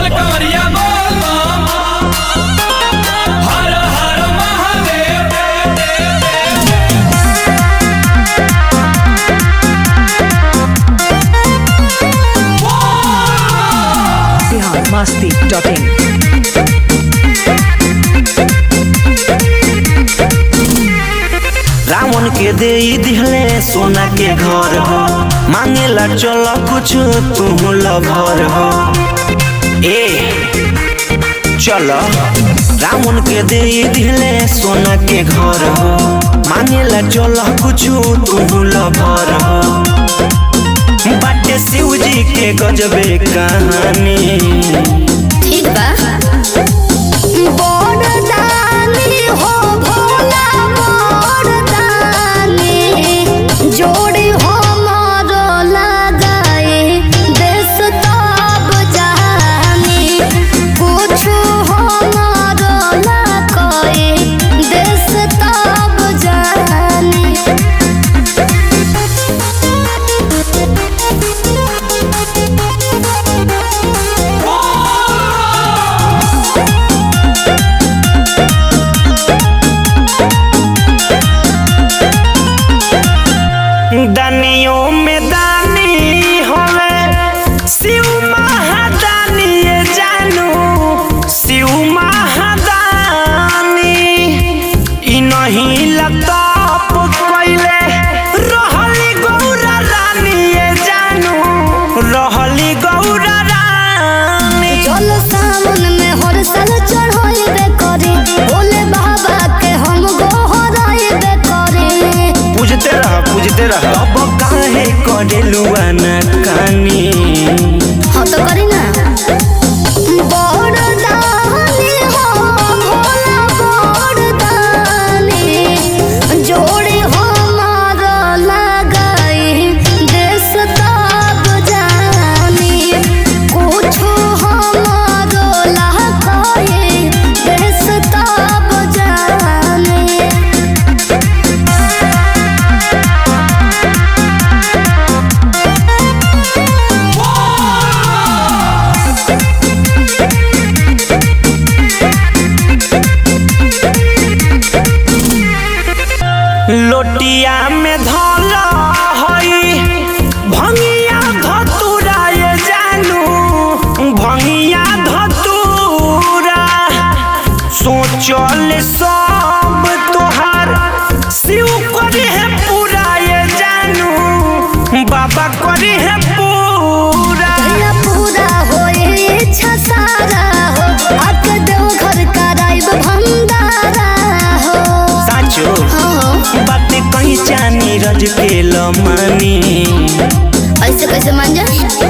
बोल कवरिया बोल हर हर महादेव बिहार मस्ती डॉट इन रावण के दे दिहले सोना के घर हो मांगेला चल कुछ तू लभर हो ए चल रावण के दे दिहले सोना के घर हो मांगेला चल कुछ तू लभर हो बाटे शिव जी के गजबे कहानी ठीक बा बड़दानी हो भोला बड़दानी जोड़ी हमर लगाए देश तब जानी कुछ हमर लगाए देश तब जानी दानियों में दानी होवे शिव महादानी ये जानू शिव महादानी इ नहीं लताप पहले रहली गौरा रानी ये जानू रहली गौरा रानी चल सावन में हर साल चढ़ाइबे करे भोले बाबा के हम गोहराइबे करे पूजते रह पूजते रह अब काहे करेलुआ ना कानी हाँ तो करी ना बड़दानी हो भोला बड़दानी जोड़ी हमार लगाई देश तब जानी कुछ हमार लगाई देश तब जानी लोटिया में धल हई भंगिया धतुरा ये जानू भंगिया धतुरा सोचल सब तोहार शिव करी है पूरा ये जानू बाबा करी है पूरा भैया पूरा होए इच्छा सारा हो आक देव घर कराइब भंडारा हो साचो हाँ बात कहीं जानी रज के लमानी ऐसे कैसे मान जा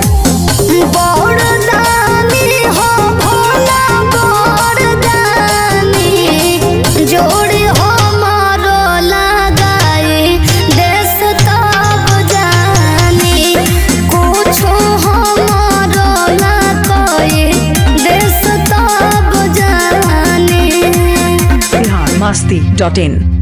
बड़दानी हो भोला बड़दानी जोड़ी हमारो लगाई देश तब जानी कुछ हमारो लगाई देश तब जानी बिहार मस्ती डॉट इन